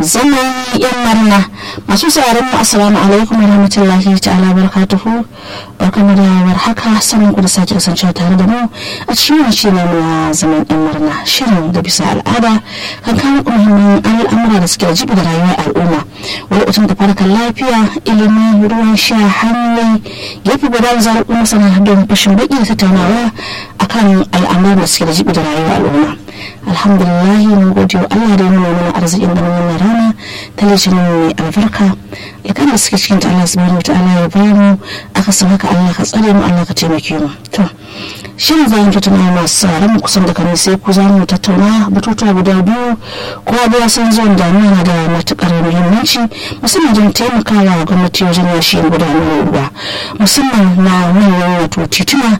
zaman yan marna masu sauraron mu assalamu alaikum warahmatullahi ta'ala barakatuhu barkamu da warhaka sanin ku da sake kasancewa tare da mu a cikin wani shiri na zaman yan marna shirin da bisa al'ada kan kawo muhimman al'amura da suke da jibi da rayuwar al'umma wani lokacin da farkar lafiya ilimi ruwan sha hanyoyi gefe guda da zaɓi masana don fashin baki da tattaunawa akan al'amuran da suke da jibi da rayuwar al'umma alhamdulillah mun gode wa Allah da ya nuna mana arzikin da wannan rana ta litinin mai albarka ya kan da suke cikin ta Allah subhanahu wataala ya ba mu aka san haka Allah ka tsare mu Allah ka taimake mu to shin za mu tattauna masu sauran mu kusan da kan sai ku za mu tattauna batutuwa guda biyu kowa da ya san zuwan damina na da matukar muhimmanci musamman don taimakawa gwamnati wajen yashi gudanar ruwa musamman na manyan wato tituna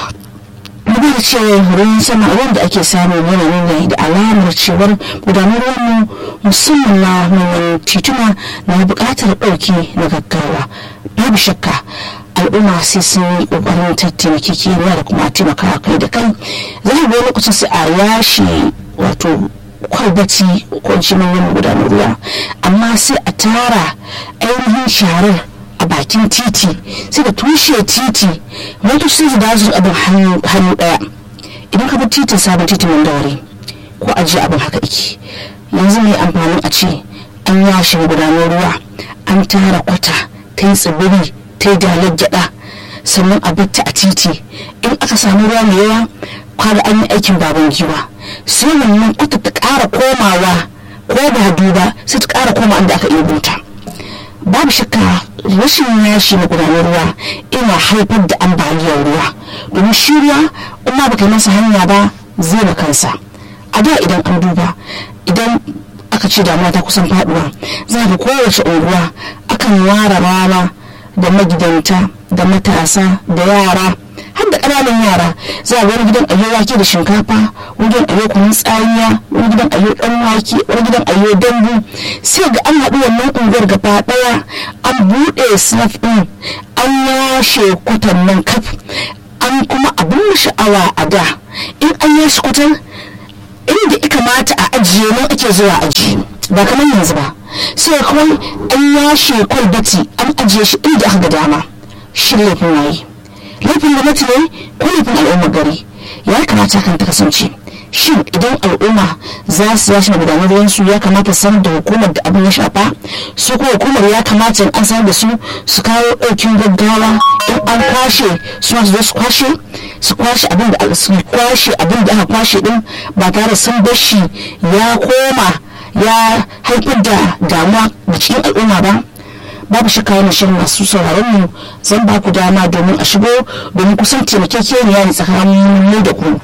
duba da cewa ruwan sama ruwan da ake samu yana nuna da alamar cewar gudanar mu musamman na manyan tituna na buƙatar ɗauki na gaggawa babu shakka al'umma sai sun yi ƙoƙarin tattaimaki kimiyya da kuma taimakawa kai da kai za a ga lokacin sai a yashe wato kwalbati ko ci manyan gudanar ruwa amma sai a tara ainihin sharar a bakin titi sai da tushe titi motoci sai su dawo su abin hannu daya idan ka bi titin sabon titin nan da wuri ko ajiye abin haka iki yanzu mai amfani a ce an yashe gudanar ruwa an tara kwata ta yi tsibiri ta yi dalar gyada sannan a batta a titi in aka samu ruwa mai yawa kwada an yi aikin baban giwa sai wannan kwata ta kara komawa ko ba duba sai ta kara koma inda aka iya buta babu shakka rashin yashi na gudanar ruwa ina haifar da ambaliyar ruwa domin shi ruwa in ma baka masa hanya ba zai da kansa a da idan an duba idan aka ce damuwa ta kusan faduwa za ga kowace unguwa akan ware rana da magidanta da matasa da yara har da ƙananan yara za a wani gidan ayo wake da shinkafa wani gidan ayo kunun tsamiya wani gidan ayo dan wake wani gidan ayo dambu sai ga an haɗu wannan unguwar gaba ɗaya an buɗe snap ɗin an yashe kwatan nan kaf an kuma abin sha'awa a da in an yashe kwatan inda ya kamata a ajiye nan ake zuwa aji ba kamar yanzu ba sai kawai an yashe kwalbati an ajiye shi inda aka ga dama shi laifin waye laifin gwamnati ne ko laifin al'ummar gari ya kamata kan ta kasance shin idan al'umma za su yashi gudanar ruwansu ya kamata sanar da hukumar da abin ya shafa su ko hukumar ya kamata an sanar da su su kawo ɗaukin gaggawa in an kwashe su ma su zo su kwashe su kwashe abin da su kwashe abin da aka kwashe din ba tare sun bar shi ya koma ya haifar da damuwa da cikin al'umma ba babu shakka yana shirin masu sauraron mu zan ba ku dama domin a shigo domin kusan taimakekeniya ne tsakanin mu da ku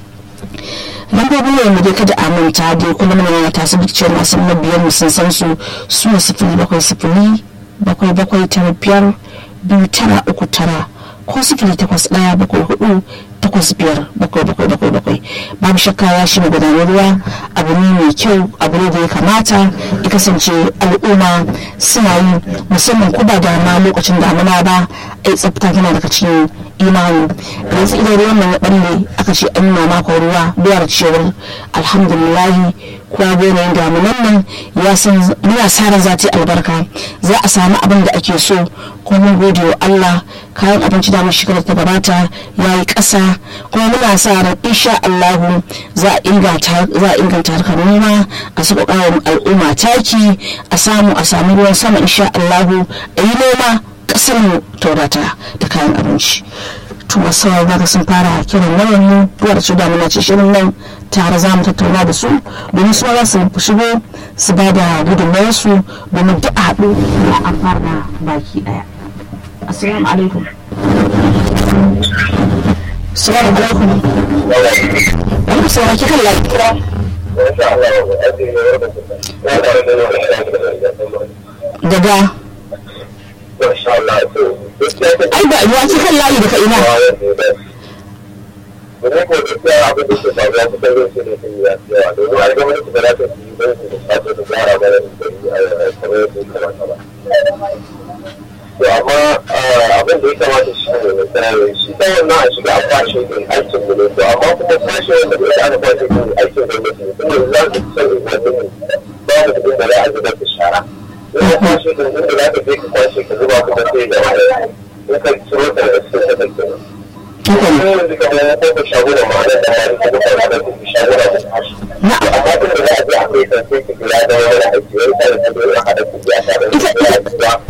lambobin ne mu dai kada a manta dai kuma muna yana tasu da cewa masu mabiyan mu sun san su su ne sifili bakwai sifili bakwai bakwai tara biyar biyu tara uku tara ko sifili takwas ɗaya bakwai hudu takwas biyar bakwai bakwai bakwai bakwai babu shakka ya shi gudanar ruwa abu ne mai kyau abu ne da ya kamata ya kasance al'umma suna yi musamman ko ba da ma lokacin damuna ba ai tsafta tana daga cikin imani yanzu idan ruwan nan ya balle aka ce an nuna maka ruwa biyar cewar alhamdulillahi kuwa yanayin damunan nan ya san muna sa ran za ta yi albarka za a samu abin da ake so kuma mun gode wa Allah kayan abinci da shekarar ta gabata ya yi ƙasa kuma muna sa ran insha Allah za a inganta harkar noma a saka ƙarin al'umma taki a samu a samu ruwan sama insha Allah a yi noma ƙasar mu taurata da kayan abinci to masu ga sun fara kiran wayan mu duwar su da muna ce shirin nan tare za mu tattauna da su domin su za su shigo su ba da gudunmawar su domin duk a haɗu da an fara baki ɗaya assalamu alaikum assalamu alaikum wani sauraki kan lafiya daga ai ba ruwa cikin layi daga ina domin ko gaskiya abin da ke faruwa kusan zai ce ne sun yi yawa domin a gwamnati ba za ta yi don su da sace da gyara mana da yi a kamar yadda ya kamata ba. To amma abin da ya kamata shi ne mai tsananin shi ta wannan a shiga a kwashe din aikin mu ne to amma kuma kwashe wanda bai aka kwashe din aikin gwamnati ne tun da za su san ingantun mu babu da za a zubar da shara in ka kwashe din inda za ka je ka kwashe ka zuba kuma sai da wani in ka ciro ta daga cikin sadar kenan haka ne yanzu kamar ko ka shaguna ma'ana da ma'ana ko ka fara da shaguna da tashi na'am amma tun da za a je a kai kan sai ka gida da wani aiki wani sa da ta dole a haɗa ku biya tare da ya